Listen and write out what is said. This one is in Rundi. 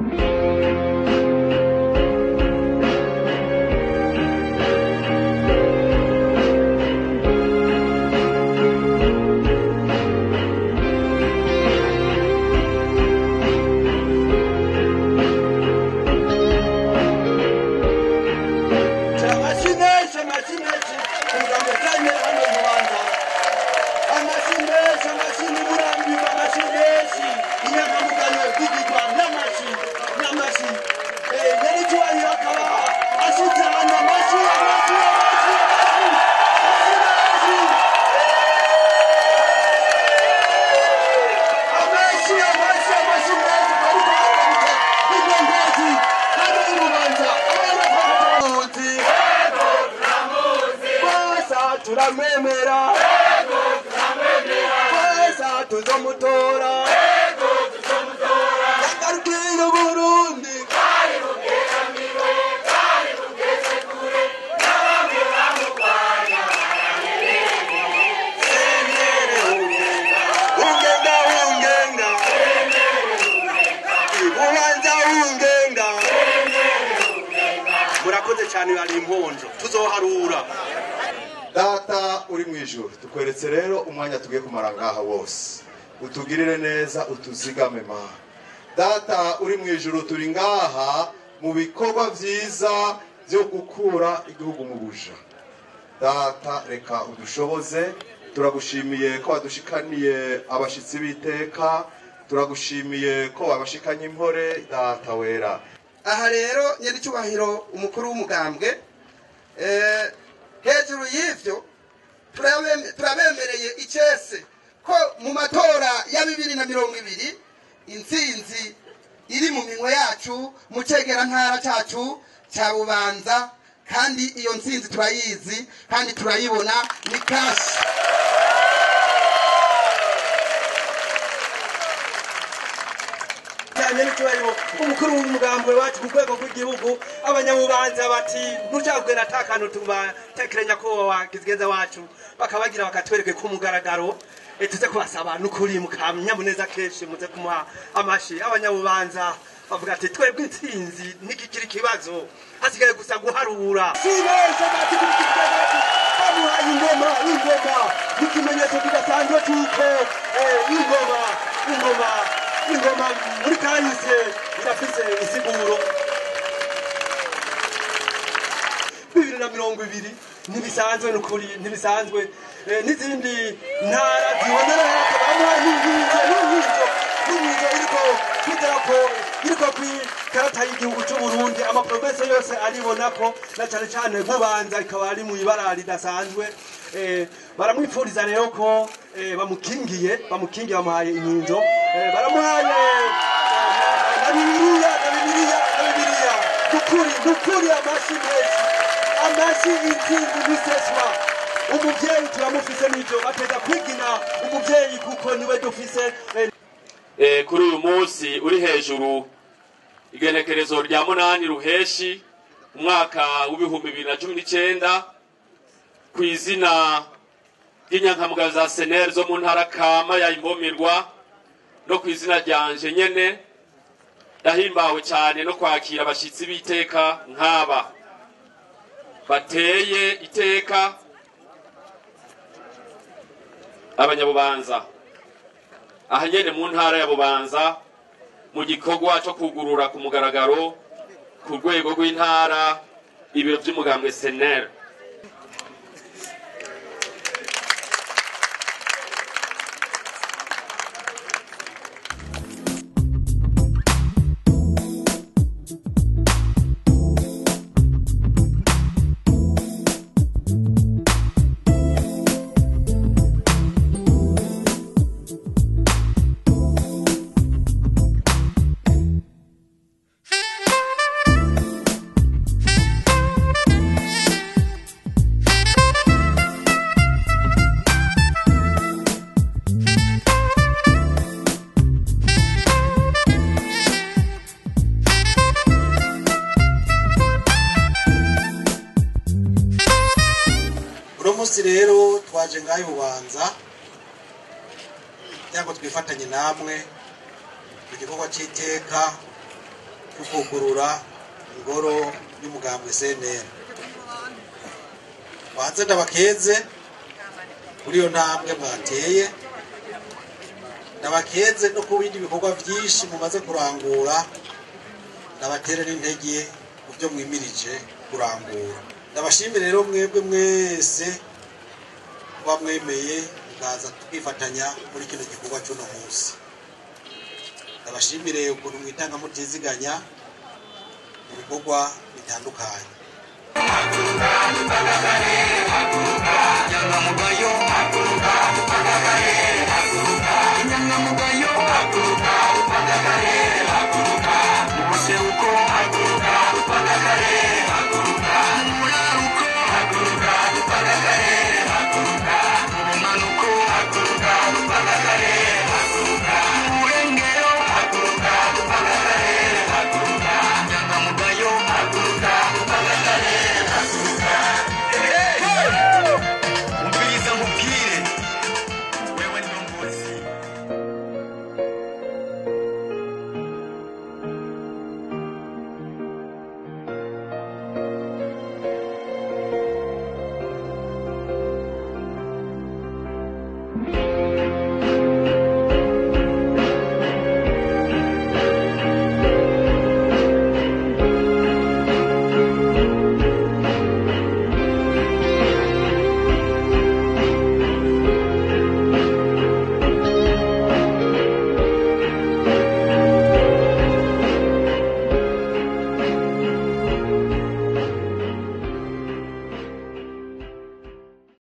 amashimeshe amashimeshe kugambo cyane hano mu Rwanda amashimeshe amashini burambirwa amashimeshe inyangamugayo zigirwa n'amashi n'amashi Eh, yari cyubahiro akaba ashitse hano amashi amashi amashi amashi amashi amashi amashi menshi bari kuhagarika ingenzi hano i Bubanza abana b'abamuzi Kwesa turamwemera Kwesa tuzomutora Yagarukire Burundi Ungenga ungenga Ibubanza ungenga Murakoze cyane bari imponjo tuzoharura data uri mu ijuru tukweretse rero umwanya tugiye kumara ngaha wose utugirire neza utuzigame ma data uri mu ijuru turi ngaha mu bikorwa byiza byo gukura igihugu mu buja data reka udushoboze turagushimiye ko wadushikaniye abashyitsi b'iteka turagushimiye ko wabashikanye impore data wera aha rero nyiricyubahiro umukuru w'umugambwe eh, hejuru y'ivyo turabem- turabemereye icese ko mu matora ya bibiri na mirongo ibiri intsinzi iri mu minwe yacu mu cegerantara cacu ca bubanza kandi iyo ntsinzi turayizi kandi turayibona ni kashi cyane n'icyubahiro umukuru w'umugambwe wacu ku rwego rw'igihugu abanyabubanza bati ntucagwera ata kantu tubatekeranya ko wakizigeza wacu bakabagira bakatwereke ku mugaragaro eh, tuze kubasaba n'ukuri mukamyamuneza kenshi muze kumuha amashi abanyabubanza bavuga ati twebwe intsinzi ntikikiri ikibazo hasigaye gusa guharura bamuhaye ingoma ingoma n'ikimenyetso kidasanzwe cy'uko eh, ingoma ingoma ingoma muri kahise irafise isiguro bibiri na mirongo ibiri ntibisanzwe n'ukuri ntibisanzwe Eh, n'izindi ntara zibonera hafi bamuha n'inkinzo n'inkinzo n'inkinzo iriko kw'idarapo iriko kw'ikarata y'igihugu c'uburundi amaprovensi yose aribona ko na cane cane bubanza ikaba ari mu ibara ridasanzwe Eh, baramwipfuriza rero ko eh, bamukingiye bamukingiye bamuhaye inkinzo Eh, baramuhaye eh, na bibiliya na bibiliya na bibiliya nukuri nukuri amashi menshi amashi intsinzi n'iseswa umuvyeyi turamufise n'ivyo bateza kwigina umuvyeyi kuko niwe dufise eh, Eh, kuri uyu munsi uri hejuru igenekerezo rya munani ruheshi umwaka w'ibihumbi bibiri na cumi n'icyenda ku izina ry'inyankamugayo za seneri zo mu ntara kama ya imbomirwa no ku izina ryanje nyene ndahimbawe cyane no kwakira abashyitsi b'iteka nk'aba bateye iteka abanyabubanza aha nyene mu ntara ya bubanza mu gikorwa cyo kugurura ku mugaragaro ku rwego rw'intara ibiro by'umugambwe seneri uno munsi rero twaje ngaho ububanza kugira ngo twifatanye namwe mu gikorwa cy'iteka tukugurura ingoro y'umugambwe cnr banze ndabakeze kuri iyo ntambwe mwateye ndabakeze no ku bindi bikorwa byinshi mumaze kurangura ndabatere n'intege ku byo mwimirije kurangura ndabashimire rero mwebwe mwese kuba mwemeye mukaza twifatanya muri kino gikorwa cy'uno munsi ndabashimire ukuntu mwitanga mutiziganya mu bikorwa bitandukanye inyangamugayo